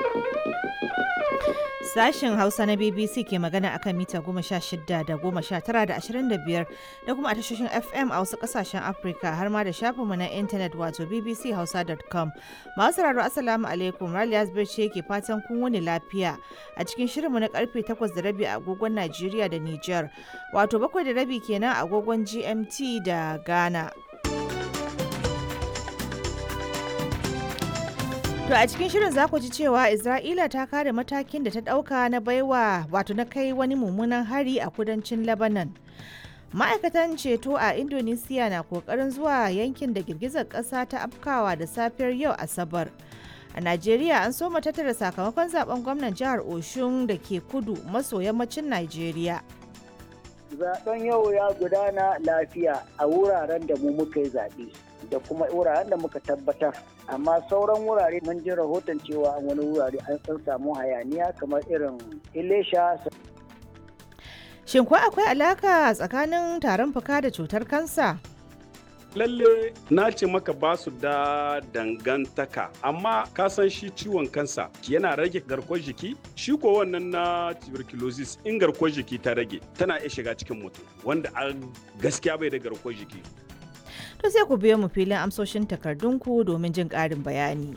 Sashen Hausa na BBC ke magana akan mita goma sha shida da goma sha tara da ashirin da biyar da kuma a tashoshin FM a wasu kasashen Afirka har ma da shafinmu na intanet wato bbchausa.com. Masu sauraro Assalamu alaikum Raliya ce ke fatan kun wuni lafiya a cikin shirinmu na karfe takwas da rabi a agogon Najeriya da Nijar wato bakwai da rabi kenan a agogon GMT da Ghana. To a cikin shirin za ku ji cewa Isra'ila ta kare matakin da ta ɗauka na baiwa wato na kai wani mummunan hari a kudancin Lebanon. Ma'aikatan ceto a Indonesia na kokarin zuwa yankin da girgizar ƙasa ta afkawa da safiyar yau Asabar. A Najeriya an soma tattara sakamakon zaben gwamnan jihar Oshun da ke kudu maso yammacin Najeriya. Zaben yau ya gudana lafiya a wuraren da mu muka yi zaɓe. da kuma wuraren da muka tabbatar amma sauran wurare mun ji rahoton cewa wani wurare an san samu hayaniya kamar irin ilesha shin ko akwai alaka tsakanin tarin fuka da cutar kansa lalle na ce maka ba su da dangantaka amma ka san shi ciwon kansa yana rage garkuwar jiki shi ko wannan na tuberculosis in garkuwar jiki ta rage tana iya shiga cikin mutum wanda a gaskiya bai da garkuwar jiki to sai ku biyo mu filin amsoshin takardunku domin jin ƙarin bayani.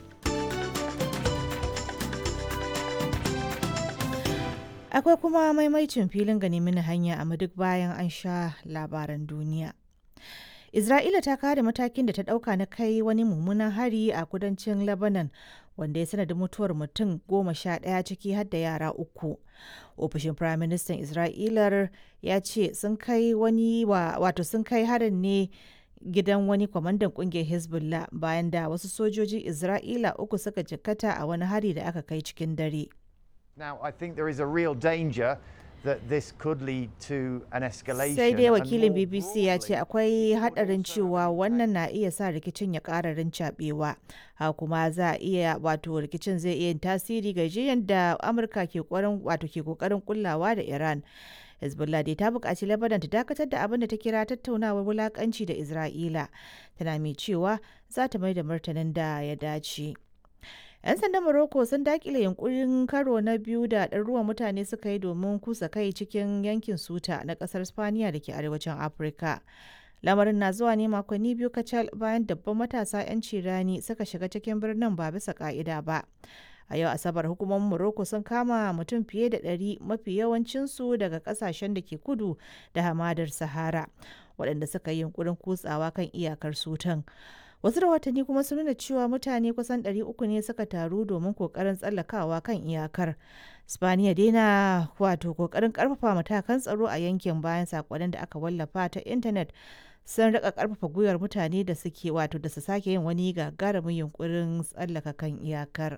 Akwai kuma maimaicin filin gani mini hanya a duk bayan an sha labaran duniya. Isra'ila ta kare matakin da ta ɗauka na kai wani mummunan hari a kudancin Lebanon wanda ya sanadin mutuwar mutum goma sha ɗaya ciki har da yara uku. Ofishin Firaministan Isra'ilar ya ce sun kai wani wato sun kai harin ne gidan wani kwamandan kungiyar hezbollah bayan da wasu sojojin isra'ila uku suka jikkata a wani hari da aka kai cikin dare Now, I think there is a real danger that this could lead to an escalation. sai dai and wakilin more bbc ya ce broadly, akwai hadarin cewa wannan na iya sa rikicin ya kararin cabewa ha kuma za a iya wato rikicin zai iya yin tasiri ga jiyan da amurka ke kokarin wato ke kokarin kullawa da iran hezbollah dai ta buƙaci lebanon ta dakatar da abin da ta kira tattaunawar wulakanci da isra'ila tana mai cewa za ta mai da martanin da ya dace 'yan sandan morocco sun dakile yunkurin karo na biyu da ɗaruruwan mutane suka yi domin kusa kai cikin yankin suta na ƙasar spaniya da ke arewacin afirka lamarin na zuwa ne makonni biyu kacal bayan dabban matasa 'yan cirani suka shiga cikin birnin ba bisa ka'ida ba a yau asabar hukumomin morocco sun kama mutum fiye da ɗari mafi yawancinsu daga ƙasashen da ke kudu da hamadar sahara waɗanda suka yi yunkurin kutsawa kan iyakar sutan wasu rahotanni kuma sun nuna cewa mutane kusan 300 ne suka taru domin kokarin tsallakawa kan iyakar spaniya dai na wato kokarin karfafa matakan tsaro a yankin bayan sakonnin da aka wallafa ta intanet sun rika karfafa gwiwar mutane da suke wato da su sake yin wani gagarumin yunkurin tsallaka kan iyakar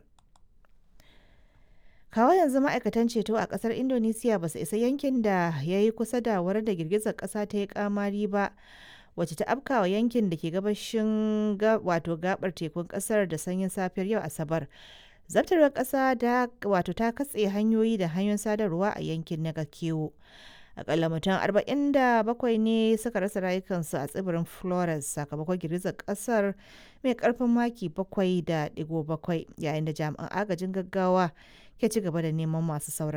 kawo yanzu ma'aikatan ceto a kasar indonesiya ba su isa yankin da ya yi kusa da wurin da girgizar kasa ta yi kamari ba wacce ta afkawa yankin da ke gabashin wato gabar tekun kasar da sanyin safiyar yau asabar zartarwar kasa da wato ta katse hanyoyi da hanyoyin sadarwa a yankin na kewo akalla mutum 47 ne suka rasa rayukansu a tsibirin flores sakamakon girgizar kasar mai karfin maki 7.7 yayin da jami'an agajin gaggawa ke ci gaba da neman masu saura